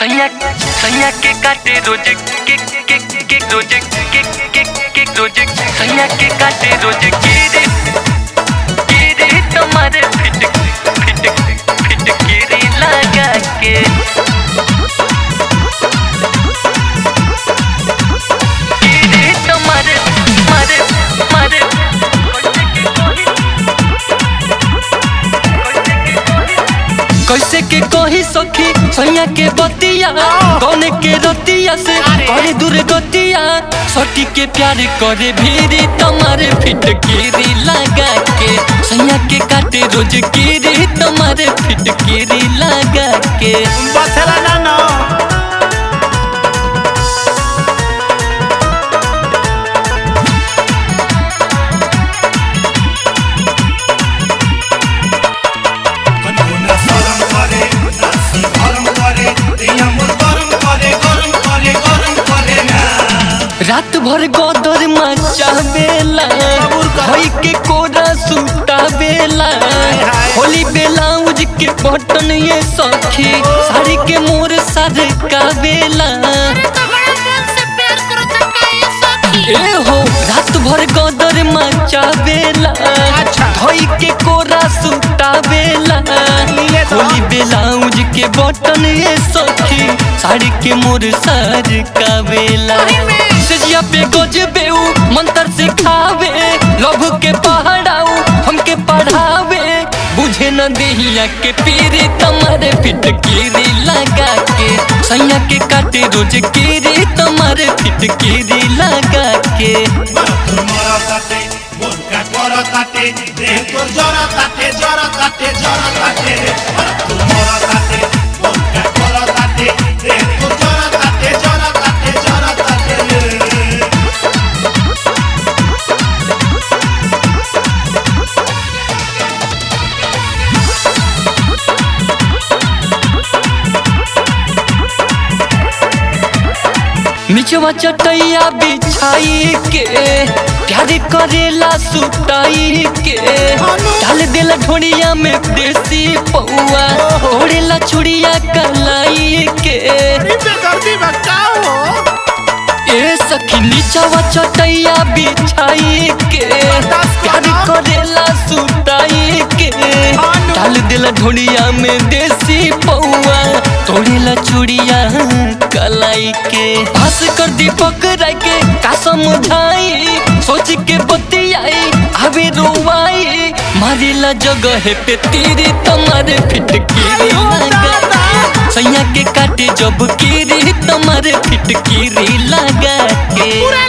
सैया सैया के काटे रोजे के के के रोजे के के के रोजे सैया के काटे रोजे के रे के रे तुम्हारे फिट फिट फिट के रे लगा के के रे तुम्हारे मारे मारे कैसे के कही सखी सैया के बतिया कौन के रतिया से करे दूर गतिया सटी के प्यार करे भीरी तुम्हारे फिट कीरी लगा के सैया के काटे रोज कीरी तुम्हारे फिट कीरी लगा के बथेला ना ना কনকনা সরম করে নাসি গরম করে দিয়া মোর গরম করে গরম করে গরম করে না रात भर गोदर मचा बेला भई के कोरा सूता बेला होली बेलाउज के बटन ये सखी साड़ी के मोर सर का बेला ए हो रात भर गोदर मचा बेला अच्छा। भई के कोरा सूता बेला लीले तो। होली बेलाउज के बटन ये सखी साड़ी के मोर सर का बेला सजिया पे गजबेऊ मंत्र सिखावे लभ के पहाड़ाऊ हमके पढ़ावे बुझे न देहिया के पीरे तुम्हारे फिट कीरी लगा के सैया के काटे रोज कीरी तुम्हारे फिट कीरी लगा के তোর মরা তাতে মন কাট করা তাতে দেহ তোর জরা তাতে জরা তাতে জরা তাতে তোর মরা তাতে মন কাট করা তাতে দেহ তোর জরা তাতে জরা তাতে জরা তাতে निचवा चटैया बिछाई के प्यार करेला सुताई के डाल देला ढोड़िया में देसी पौआ ओढ़ेला छुड़िया कलाई के बेदर्दी बचाओ ए सखी निचवा चटैया बिछाई के प्यार करेला सुताई के डाल देला ढोड़िया में देसी पौआ तोड़ेला चूड़िया कलाई के हंस कर दीपक राय के का समझाई सोच के बतियाई आवे रोवाई मारेला जगह पे तेरे तुम्हारे फिट कीरी लगा के। सैया के काटे जब कीरी तुम्हारे फिट कीरी लगा के